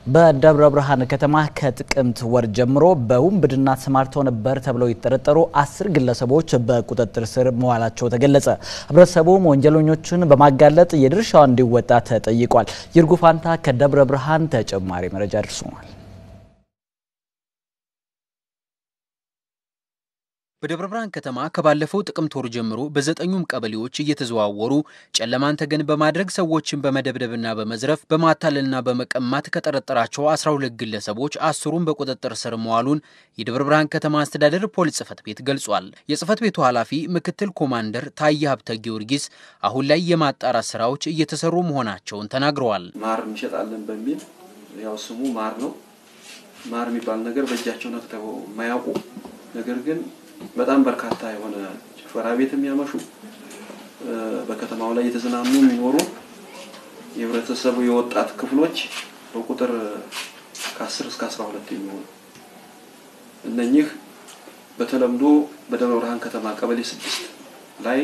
በደብረ ብርሃን ከተማ ከጥቅምት ወር ጀምሮ በውንብድና ተሰማርተው ነበር ተብለው የተጠረጠሩ አስር ግለሰቦች በቁጥጥር ስር መዋላቸው ተገለጸ። ህብረተሰቡም ወንጀለኞችን በማጋለጥ የድርሻውን እንዲወጣ ተጠይቋል። ይርጉ ፋንታ ከደብረ ብርሃን ተጨማሪ መረጃ አድርሶናል። በደብረ ብርሃን ከተማ ከባለፈው ጥቅምት ወር ጀምሮ በዘጠኙም ቀበሌዎች እየተዘዋወሩ ጨለማን ተገን በማድረግ ሰዎችን በመደብደብና በመዝረፍ በማታለልና በመቀማት ከጠረጠራቸው 12 ግለሰቦች አስሩን በቁጥጥር ስር መዋሉን የደብረ ብርሃን ከተማ አስተዳደር ፖሊስ ጽፈት ቤት ገልጿል። የጽፈት ቤቱ ኃላፊ ምክትል ኮማንደር ታየ ሀብተ ጊዮርጊስ አሁን ላይ የማጣራት ስራዎች እየተሰሩ መሆናቸውን ተናግረዋል። ማር እንሸጣለን በሚል ያው ስሙ ማር ነው። ማር የሚባል ነገር በእጃቸው ነክተው የማያውቁ ነገር ግን በጣም በርካታ የሆነ ጭፈራ ቤት የሚያመሹ በከተማው ላይ የተዝናኑ የሚኖሩ የህብረተሰቡ የወጣት ክፍሎች በቁጥር ከ10 እስከ 12 የሚሆኑ እነኚህ በተለምዶ በደብረ ብርሃን ከተማ ቀበሌ ስድስት ላይ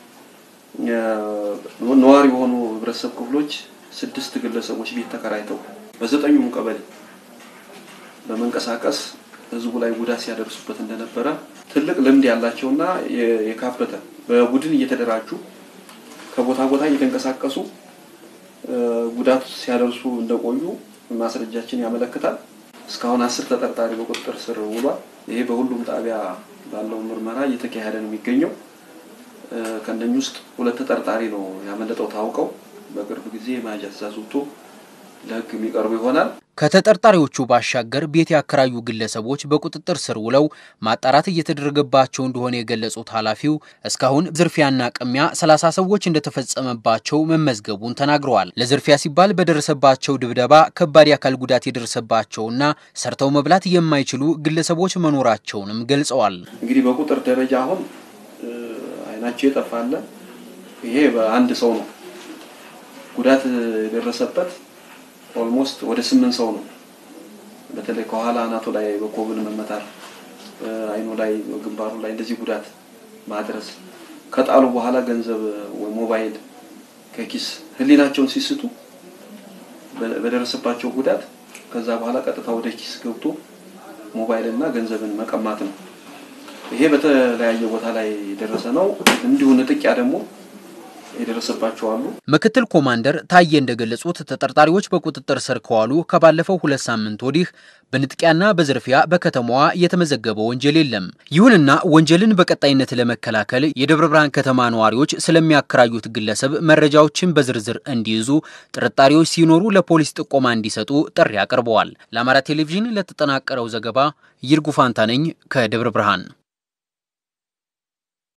ነዋሪ የሆኑ ህብረተሰብ ክፍሎች ስድስት ግለሰቦች ቤት ተከራይተው በዘጠኙም ቀበሌ በመንቀሳቀስ ህዝቡ ላይ ጉዳት ሲያደርሱበት እንደነበረ ትልቅ ልምድ ያላቸውና የካበተ በቡድን እየተደራጁ ከቦታ ቦታ እየተንቀሳቀሱ ጉዳት ሲያደርሱ እንደቆዩ ማስረጃችን ያመለክታል። እስካሁን አስር ተጠርጣሪ በቁጥጥር ስር ውሏል። ይሄ በሁሉም ጣቢያ ባለው ምርመራ እየተካሄደ ነው የሚገኘው። ከእነኚህ ውስጥ ሁለት ተጠርጣሪ ነው ያመለጠው ታውቀው በቅርብ ጊዜ የመያዣ ትዕዛዝ ወጥቶ ለህግ የሚቀርቡ ይሆናል። ከተጠርጣሪዎቹ ባሻገር ቤት ያከራዩ ግለሰቦች በቁጥጥር ስር ውለው ማጣራት እየተደረገባቸው እንደሆነ የገለጹት ኃላፊው እስካሁን ዝርፊያና ቅሚያ ሰላሳ ሰዎች እንደተፈጸመባቸው መመዝገቡን ተናግረዋል። ለዝርፊያ ሲባል በደረሰባቸው ድብደባ ከባድ የአካል ጉዳት የደረሰባቸውና ሰርተው መብላት የማይችሉ ግለሰቦች መኖራቸውንም ገልጸዋል። እንግዲህ በቁጥር ደረጃ አሁን አይናቸው የጠፋለ ይሄ በአንድ ሰው ነው ጉዳት የደረሰበት ኦልሞስት ወደ ስምንት ሰው ነው። በተለይ ከኋላ አናቱ ላይ በኮብን መመታት፣ አይኑ ላይ፣ ግንባሩ ላይ እንደዚህ ጉዳት ማድረስ ከጣሉ በኋላ ገንዘብ ወይ ሞባይል ከኪስ ህሊናቸውን ሲስቱ በደረሰባቸው ጉዳት ከዛ በኋላ ቀጥታ ወደ ኪስ ገብቶ ሞባይል እና ገንዘብን መቀማት ነው። ይሄ በተለያየ ቦታ ላይ የደረሰ ነው። እንዲሁ ንጥቂያ ደግሞ የደረሰባቸው አሉ። ምክትል ኮማንደር ታዬ እንደገለጹት ተጠርጣሪዎች በቁጥጥር ስር ከዋሉ ከባለፈው ሁለት ሳምንት ወዲህ በንጥቂያና በዝርፊያ በከተማዋ የተመዘገበ ወንጀል የለም። ይሁንና ወንጀልን በቀጣይነት ለመከላከል የደብረ ብርሃን ከተማ ነዋሪዎች ስለሚያከራዩት ግለሰብ መረጃዎችን በዝርዝር እንዲይዙ፣ ጥርጣሬዎች ሲኖሩ ለፖሊስ ጥቆማ እንዲሰጡ ጥሪ አቅርበዋል። ለአማራ ቴሌቪዥን ለተጠናቀረው ዘገባ ይርጉ ፋንታ ነኝ ከደብረ ብርሃን።